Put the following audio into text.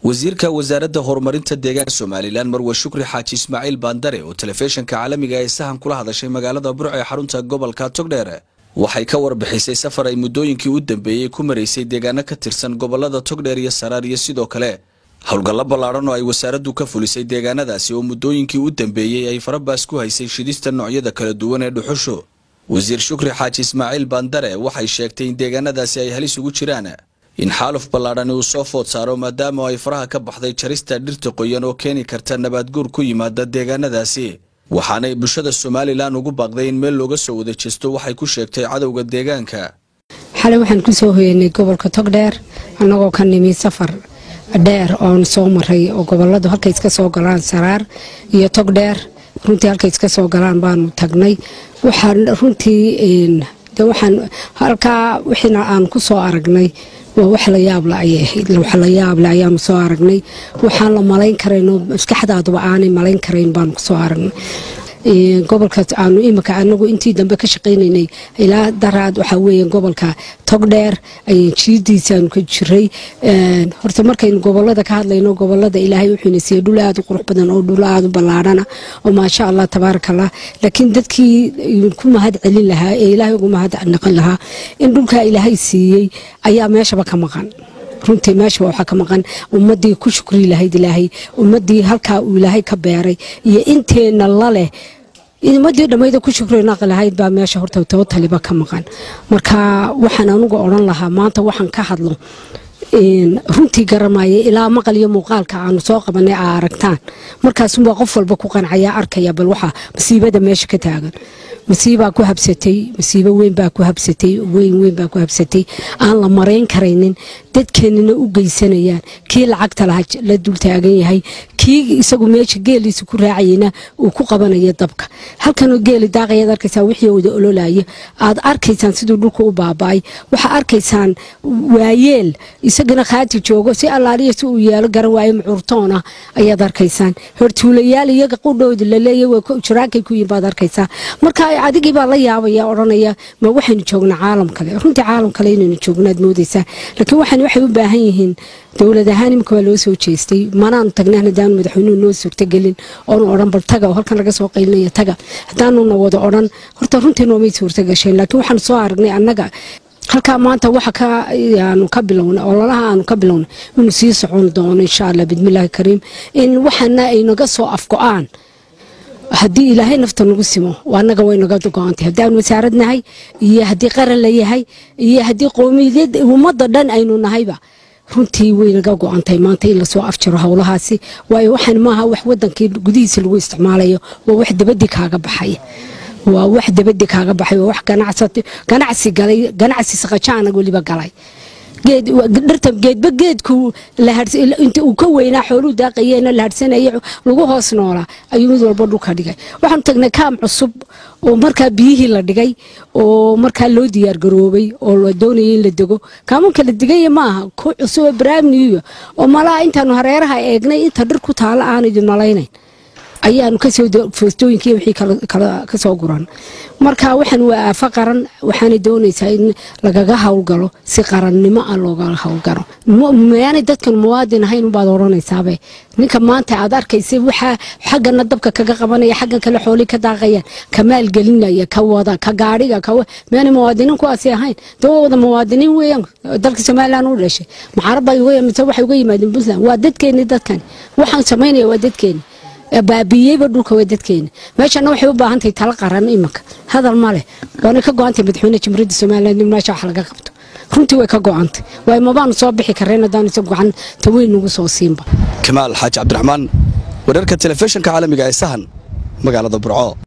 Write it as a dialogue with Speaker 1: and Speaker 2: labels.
Speaker 1: wasiirka wasaaradda horumarinta deegaanka somalilan marwe shukri xaaji ismaaciil baandare oo telefishinka caalamiga ee sahan kula hadashay magaalada burco ee xarunta gobolka togdheer waxay ka warbixisay safar ay muddooyinkii u dambeeyey ku maraysay deegaano ka tirsan gobolada togdheer iyo saraar iyo sidoo kale howlgallo ballaadhan oo ay wasaaraddu ka fulisay deegaanadaasi oo muddooyinkii u dambeeyey ay farabaas ku haysay shidista noocyada kala duwan ee dhuxushu wasiir shukri xaaji ismaaciil baandare waxay sheegtay in deegaanadaasi ay halis ugu jiraan in xaaluf ballaadhani uu soo food saaro maadaama ay faraha ka baxday jarista dhirta qoyan oo keeni karta nabaadguur ku yimaada deegaanadaasi waxaanay bulshada somalilan ugu baaqday in meel looga soo wada jeesto waxay ku sheegtay cadowga deegaanka
Speaker 2: xalay waxaan ku soo hoyanay gobolka togdheer annagoo ka nimi safar dheer oon soo maray oo goboladu halkay iska soo galaan saraar iyo togdheer runtii halkay iska soo galaan baanu tagnay waxaan runtii de waxaan halkaa wixiina aan ku soo aragnay waa wax la yaable ayay ahayd wax la yaable ayaanu soo aragnay waxaan la malayn karayn oo maskaxdaaduba aanay malayn karayn baanu kusoo aragnay gobolka aanu imika anagu intii dambe ka shaqaynaynay ilaa daraad waxaa weeye gobolka togdheer ayaan jiidiisaanu ka jiray horta markaynu gobolada ka hadlayno gobolada ilaahay wuxuuna siiyey dhul aada u qurux badan oo dhul aada u ballaadhana oo maasha allah tabaaraka allah laakiin dadkii ku mahad celin lahaa ee ilaahay ugu mahad naqan lahaa in dhulkaa ilaahay siiyey ayaa meeshaba ka maqan runtii meeshaba waxaa ka maqan ummadii ku shukri lahayd ilaahay ummadii halkaa uu ilaahay ka beeray iyo inteenna laleh ummadii dhammayda ku shukri naqi lahayd baa meesha horta tootaliba ka maqan marka waxaan anugu odhan lahaa maanta waxaan ka hadlo runtii garamaya ilaa maqal iyo muuqaalka aanu soo qabanay aa aragtaan markaasunbaa qof walba ku qancaya arkaya bal waxaa masiibada meesha ka taagan masiibaa ku habsatay masiibo weyn baa ku habsatay weyn weyn baa ku habsatay aan la marayn karaynin dadkeenina u geysanayaan kii lacagta laha la dul taagan yahay kii isagu meesha geeliisa ku raacayana uu ku qabanaya dabka halkanoo geeli daaqayaad arkaysaa wixii wada ololaya aad arkaysaan siduu dhulka u baaba'ay waxaa arkaysaan waayeel isagana khaati joogo si allaaliya si uu yeelo garan waayo mucuurtoona ayaad arkaysaan hortuulayaal iyaga qudhooda laleeya jiraankay ku yihin baad arkaysaa marka adigii baa la yaabaya odhanaya ma waxaynu joognaa caalam kale runtii caalam kale inaynu joognaad moodaysaa laakiin waxaan waxay u baahan yihiin dowlad ahaan imika waa loo soo jeestay manaanu tagnaan haddaanu madaxweynuhu noo suurtagelin oonu odhan bal taga oo halkan laga soo qaylinaya taga haddaanuna wada odhan horta runtii noomay suurtagasheen laakiin waxaanu soo aragnay annaga halkaa maanta waxa kaanu ka bilownay ololaha aanu ka bilownay inuu sii socon doono insha allah bidmillaahi kariim in waxana ay naga soo afgo-aan haddii ilaahay nafta nagu simo anaga way naga go-antay haddii aanu wasaarad nahay iyo haddii qaran la yahay iyo haddii qoomiyad ummadda dhan aynu nahayba runtii way naga go-antay maanta in lasoo afjiro howlahaasi waayo waxaan maaha wax wadankii gudihiisa lagu isticmaalayo waa wax dabadii kaaga baxaya waa wax dabadii kaaga baxay waa wax ganacsi galay ganacsi saqajaana weliba galay dhirta geedba geedku inta uu ka weynaa xooluu daaqayeena la hadhsanaya lagu hoos noolaa ayuu mid walba dhulka dhigay waxaanu tagnay kaam cusub oo markaa biyihii la dhigay oo markaa loo diyaargaroobay oo la doonaya in la dego kaamanka la digaya maaha ku cusub bramiyo oo malaa intaanu hareeraha eegnay inta dhir ku taala aan idin malaynayn ayaanu kasoo foostooyinki wixii kasoo guran marka waxaan waa aafo qaran waxaana doonaysaa in lagaga howlgalo si qarannimo ah looga howlgalo mayaanay dadkan muwaadin ahayn unbaad odhanaysaaba ninka maanta aad arkaysa waxaa xaggana dabka kaga qabanaya xaggan kale xoolii ka daaqayaan ka maalgelinaya ka wada ka gaadhiga mayaanay muwaadiniin kuwaasi ahayn daba wada muwaadiniin weeyaan dalka somalilan u dhashay macarabba mise waxay uga yimaadeen puntland waa dadkeeni dadkani waxaan samaynaya waa dadkeeni baabiyeyba dhulka waa dadkeena meeshana waxay u baahantahay tala qaran imanka hadal maleh waana ka go-antay madaxweyne jamhuuriyadda somaliland in meesha wax laga qabto runtii way ka go-antay waayo mabaanu soo bixi kareen haddaan isa gacan taweyn nagu soo siinba
Speaker 1: kamaal xaaji cabdiraxmaan wararka telefishinka caalamiga ee sahan magaalada burco